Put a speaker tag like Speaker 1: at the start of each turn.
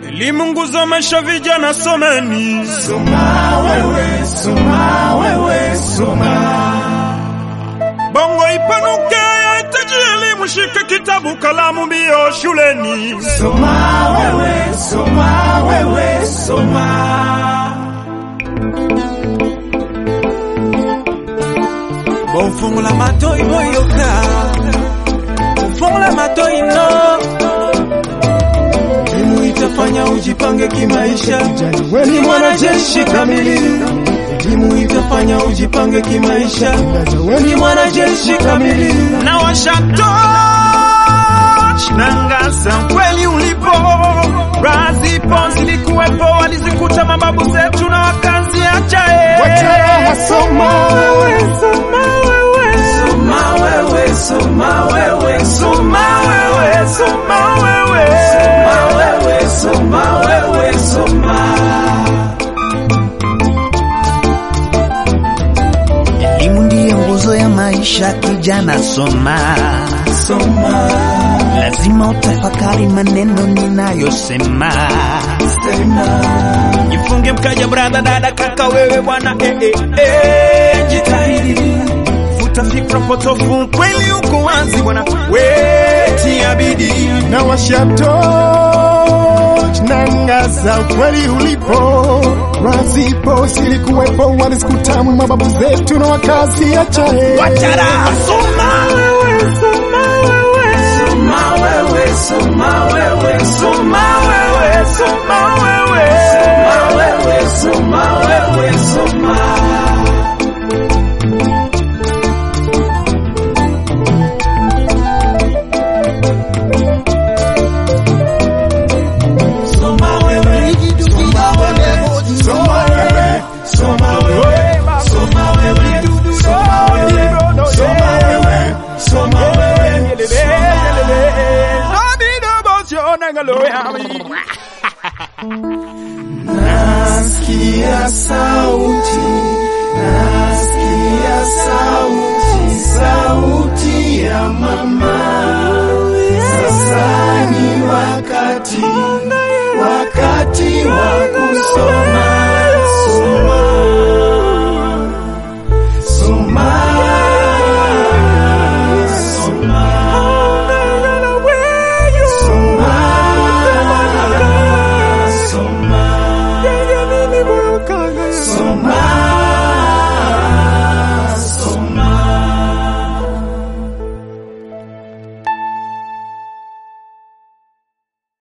Speaker 1: Elimu nguzo maisha, vijana someni.
Speaker 2: Soma wewe, soma wewe, soma.
Speaker 1: Bongo ipanuke, yahitaji elimu. Shika kitabu, kalamu, mbio shuleni.
Speaker 2: Soma wewe, soma wewe, soma.
Speaker 3: Bonfungola matoi boyoka Bonfungola matoi no Elimu itafanya ujipange kimaisha
Speaker 2: Wewe ni mwanajeshi kamili.
Speaker 3: Elimu itafanya ujipange kimaisha
Speaker 2: Wewe ni mwanajeshi kamili.
Speaker 1: na washato nangaza kweli ulipo razipo zilikuwepo walizikuta mababu zetu na wakazi achae
Speaker 2: Wachara soma wewe,
Speaker 1: soma wewe
Speaker 2: soma wewe, soma wewe, soma wewe,
Speaker 1: soma wewe
Speaker 2: soma wewe, soma wewe, soma.
Speaker 4: Elimu ndiyo nguzo ya maisha, kijana soma.
Speaker 2: Soma,
Speaker 4: Lazima utafakari maneno ninayosema.
Speaker 2: sema.
Speaker 1: jifunge mkaja brada dada kaka wewe bwana eh, eh, eh, jitahidi futa fikra potofu kweli uko wazi bwana wetia bidii
Speaker 2: na washato nangaza ukweli ulipo wazipo silikuwepo walizikutamu mababu zetu na wakazi achae
Speaker 1: wachara soma wewe soma wewe
Speaker 2: soma wewe soma wewe soma wewe
Speaker 1: soma wewe
Speaker 2: soma wewe soma wewe soma Soma wewe, soma wewe, soma wewe, soma wewe, soma wewe, soma wewe, soma wewe, soma wewe, Nasikia sauti, nasikia sauti, sauti ya mama. Sasa ni wakati, wakati wa kusoma.